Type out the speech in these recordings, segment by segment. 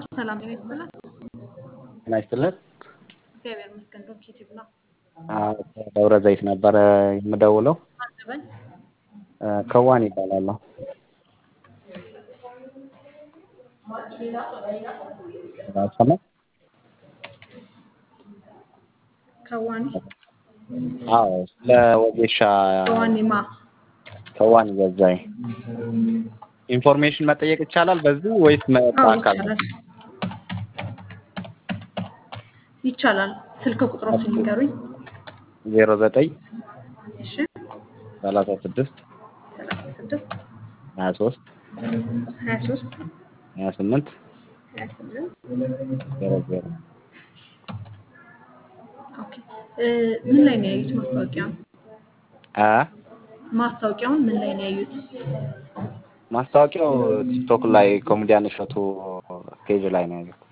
ሰላም ጤና ይስጥልን። ጤና ይስጥልን። እግዚአብሔር ይመስገን። ዶንኪ ቲዩብ ነው። አዎ፣ ደብረ ዘይት ነበረ የምደውለው። አዘበኝ ከዋን ይባላለሁ። ሰማ ከዋኒ አዎ፣ ስለ ወጌሻ ከዋኒማ ከዋን ገዛኝ ኢንፎርሜሽን መጠየቅ ይቻላል በዚህ ወይስ አዎ በአካል? ይቻላል ይቻላል። ስልክ ቁጥሮችን ንገሩኝ። ዜሮ ዘጠኝ እሺ ሰላሳ ስድስት ሰላሳ ስድስት ሀያ ሶስት ሀያ ሶስት ሀያ ስምንት ሀያ ስምንት ዜሮ ዜሮ ኦኬ እ ምን ላይ ነው ያዩት ማስታወቂያውን? አ ማስታወቂያውን ምን ላይ ነው ያዩት? ማስታወቂያው ቲክቶክ ላይ ኮሜዲያን እሸቱ ፔጅ ላይ ነው ያለው።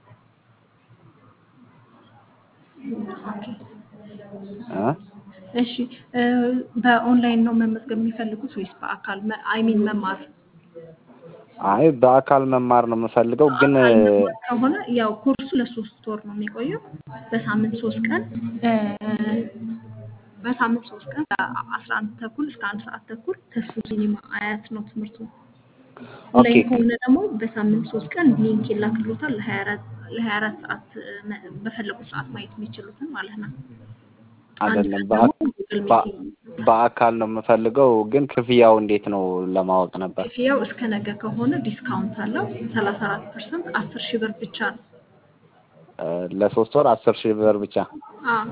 ኦኬ አ እሺ እ በኦንላይን ነው መመዝገብ የሚፈልጉት ወይስ በአካል አይ ሚን መማር? አይ በአካል መማር ነው የምፈልገው ግን በአካል መማር ከሆነ ያው ኮርሱ ለሶስት ወር ነው የሚቆየው። በሳምንት ሶስት ቀን እ በሳምንት ሶስት ቀን ከአስራ አንድ ተኩል እስከ አንድ ሰዓት ተኩል ተስፉ ሲኒማ አያት ነው ትምህርቱ። ኦኬ ኦንላይን ከሆነ ደግሞ በሳምንት ሶስት ቀን ሊንክ ይላክሎታል ለሀያ አራት ለሀያ አራት ሰዓት እ በፈለጉት ሰዓት ማየት የሚችሉትን ማለት ነው። አንድ አይደለም ቀን በአ- ደግሞ ጉግል በ- ሚቲንግ በአካል ነው የምፈልገው ግን ክፍያው እንዴት ነው ለማወቅ ነበር። ክፍያው እስከ ነገ ከሆነ ዲስካውንት አለው ሰላሳ አራት ፐርሰንት አስር ሺህ ብር ብቻ ነው። እ ለሶስት ወር አስር ሺህ ብር ብቻ። አዎ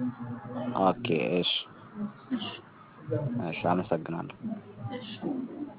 ኦኬ እሺ እሺ እሺ አመሰግናለሁ። እሺ